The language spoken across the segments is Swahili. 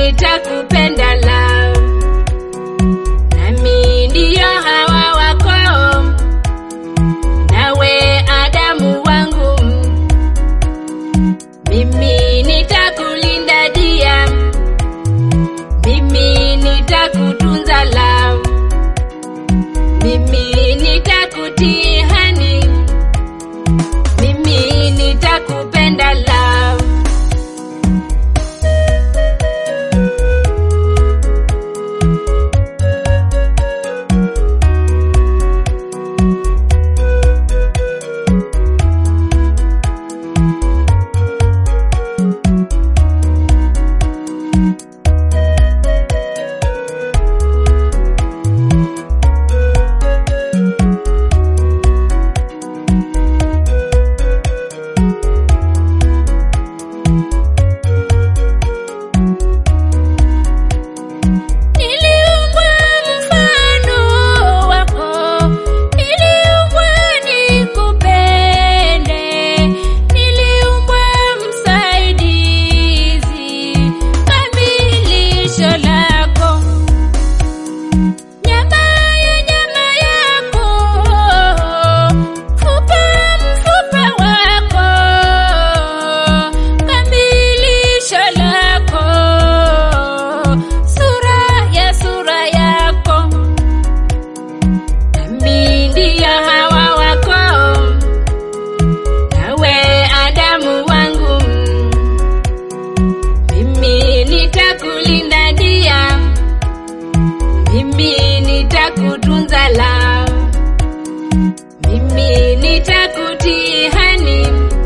nitakupenda love, nami ndiyo hawa wako, nawe Adamu wangu, mimi nitakulinda dia, mimi nitakutunza love, mimi nitakutii hani, mimi nitakupenda love. Niliumbwa mfano wako, niliumbwa nikupende, niliumbwa msaidizi, kamilisho lako. Nyama ya nyama yako, mfupa mfupa wako, kamilisho lako, sura ya sura yako, nami ndiyo hawa wako, nawe Adamu wangu, mimi nitakulinda dia mimi nitakutunza la, mimi nitakutii hani,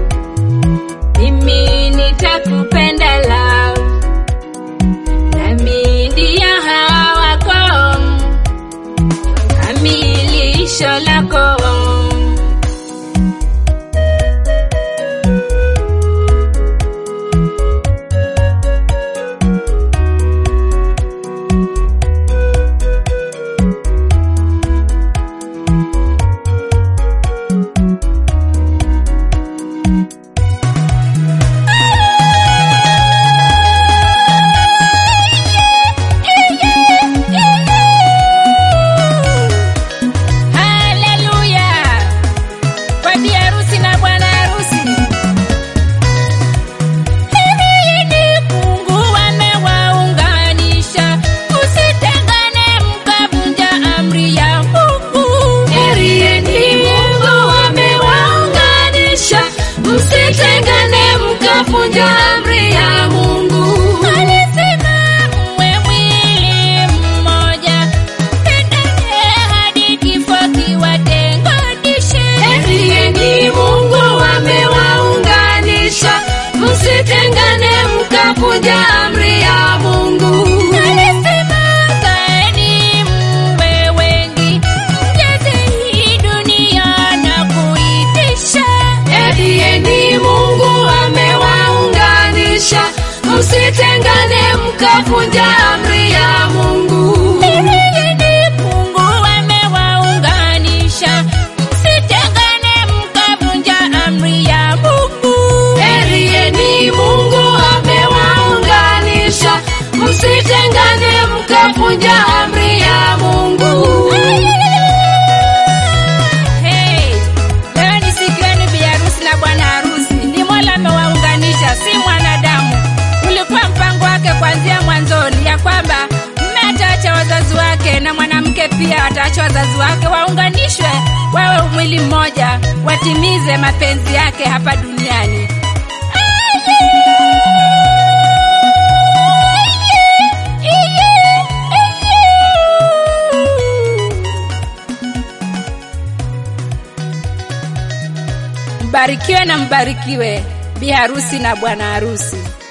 mimi nitakupenda la, nami ndiyo hawa wako, kamilisho lako. Haleluya! Kwa bi harusi na bwana harusi. Heri ni Mungu amewaunganisha, usitengane mkavunja amri ya Mungu. Heri ni Mungu amewaunganisha, msitengane mkavunja amri ya Mungu. Alisema mwe mwili mmoja, pendane hadi kifo kiwatenganishe. Heri ni Mungu amewaunganisha, msitengane mkavunja amri ya Mungu. Alisema kaeni mwe wengi, mjaze hii dunia na kuitisha. Heri ni Mungu amewaunganisha, msitengane mkavunja amri ya Mungu. Heri ni Mungu amewaunganisha, msitengane mkavunja amri ya Mungu. Heri ni Mungu amewaunganisha, msitengane mkavunja amri ya Mungu. Hey, leo ni siku yenu bi harusi na bwana harusi. Ni Mola amewaunganisha, si mwanadamu. Ulikuwa mpango wake kuanzia mwanzoni ya kwamba mume ataacha wazazi wake na mwanamke pia ataacha wazazi wake, waunganishwe wawe mwili mmoja, watimize mapenzi yake hapa duniani. Mbarikiwe na mbarikiwe bi harusi na bwana harusi.